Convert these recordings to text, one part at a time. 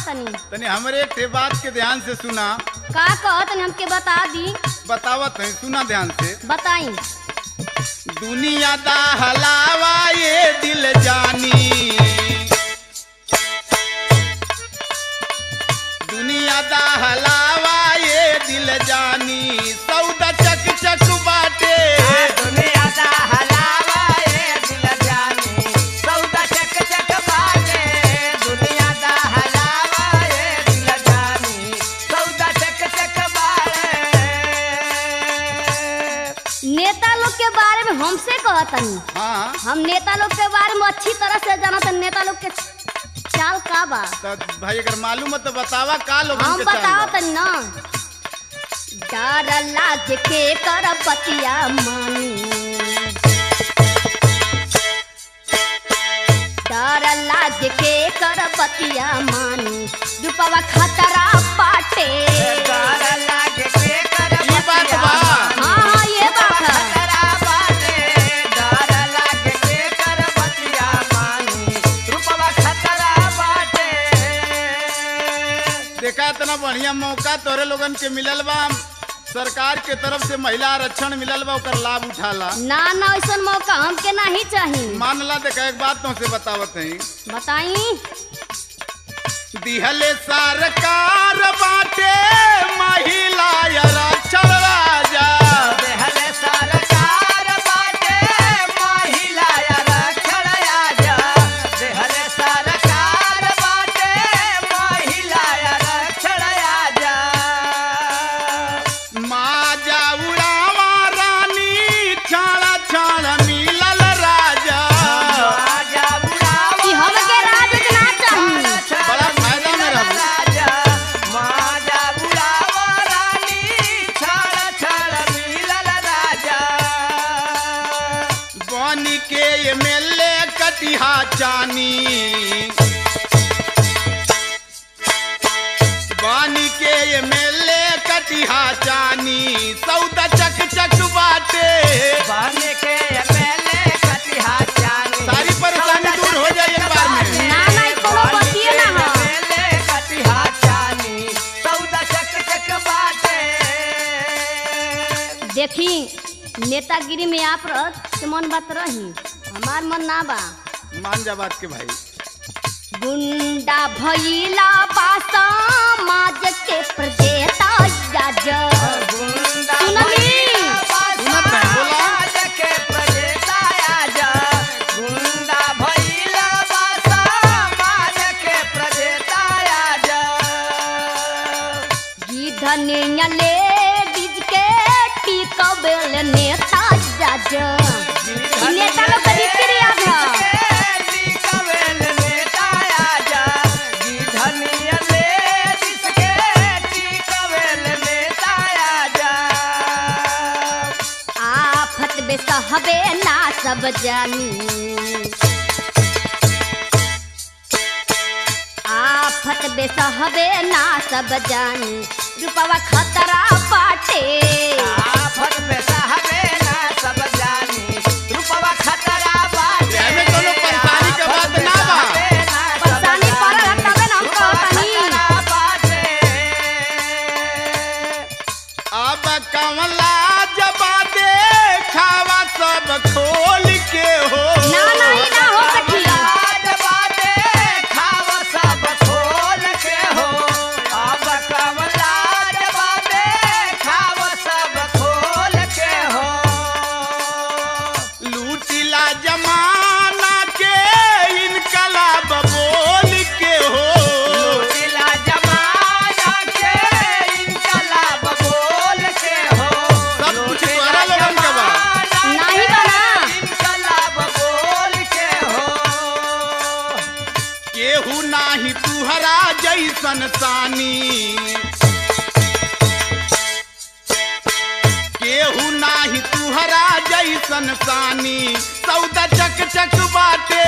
तनी तनी हमरे एक ठे बात के ध्यान से सुना का कह तनी हमके बता दी बतावत है सुना ध्यान से बताई दुनिया दा हलावा ये दिल जानी दुनिया दा हलावा ये दिल जानी सौदा चक चक बाटे दुनिया दा हलावा ये दिल जानी सौदा चक चक बाटे दुनिया दा हलावा ये दिल जानी सौदा चक चक बाटे नेता लोग के बारे में हमसे कह तनी हाँ हम नेता लोग के बारे में अच्छी तरह से जाना तनी नेता लोग के चाल का बा तो भाई अगर मालूम है तो बतावा का लोग हम बताओ तनी ना डर लाज के कर पतिया मानी डर लाज के कर पतिया मानी रुपवा खतरा पाटे डर लागे के कर ये बात बा हाँ हाँ ये बात है खतरा बाटे डर लागे के कर बतिया मानी रूपवा खतरा बाटे देखा इतना बढ़िया मौका तोरे लोगन के मिलल बा सरकार के तरफ से महिला आरक्षण मिलल बा ओकर लाभ उठाला ना ना ऐसा मौका हमके नहीं चाहिए मानला देखा एक बात तो से बतावत है बताई दिहले सरकार बाटे महिला आरक्षण राजा देहले सरकार बाटे महिला आरक्षण आजा देहले सरकार बाटे महिला आरक्षण आजा माजा उड़ावा रानी छाड़ा छाड़ा मिलल राजा आजा बुलावा कि हमके राज ना चाहिए बड़ा फायदा में रहू। राजा माजा बुलावा रानी छाड़ छाड़ मिलल राजा बन के एमएलए कटिहा चानी बन के एमएलए कटिहा चानी सौदा चक चक बाटे बाने के पहले कटिहा जानी सारी परेशानी दूर हो जाए एक बार में ना ना ई कोनो बतिये ना है पहले कटिहा जानी सौदा चक चक बाटे देखी नेतागिरी में आप रहत से मन बात रही हमार मन ना बा मान जा बात के भाई गुंडा भइला बा समाज के प्रदेता जज गुंडा सुनली? सुनत है, बोला। के प्रदेता आजा गुंडा भइला बासा माज के प्रदेता आजा गिधनिया लेडीज के टिकबेल नेता जज ई नेता लोग के रीति रिवाज है आफत बेसहबे ना सब जानी आफत बेसहबे ना सब जानी रुपवा खतरा पाटे एमे कोनो परेशानी के बात ना बा। परेशानी पड़ल है तबे ना हम कहतनी अब कमला जबा दे खावा सब खोल के हो ना ना ई ना हो सकी लूटिला जमाना के इनकलाब बोल के हो सब कुछ तोहरा लोगन के बा। नाही बना केहू नाही तुहरा जैसन सानी केहू नाही तुहरा जैसन सानी सौदा चक चक बाटे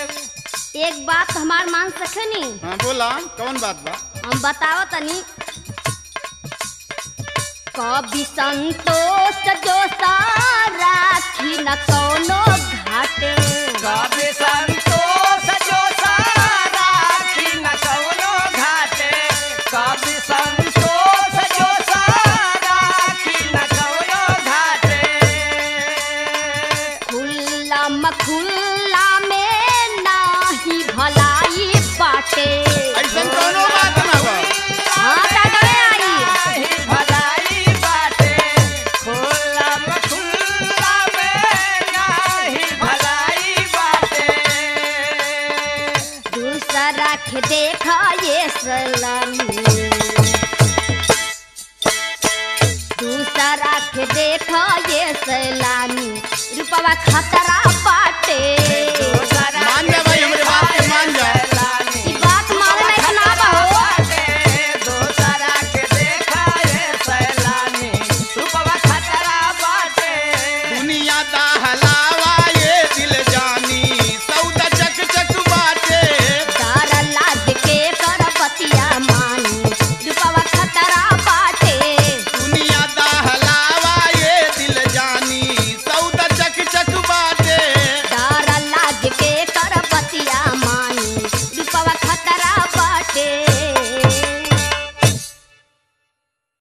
एक बात हमार मान सकेनी हाँ बोला कौन बात बा हम बतावत तनी कभी संतोष जो राखी न कोनो घाटे कभी संतोष जो सारा न कौनो घाटे कभी संतोष जो सारा न कौनो घाटे खुल्ला मखुल्ला में नाही भलाई बाटे ऐसा कोनो बात ना बा हाँ दादा आई नाही भलाई बाटे खुला खुला में नाही भलाई बाटे दूसरा के देखा ये सलामी दूसरा के देखा ये सलामी रूपवा खतरा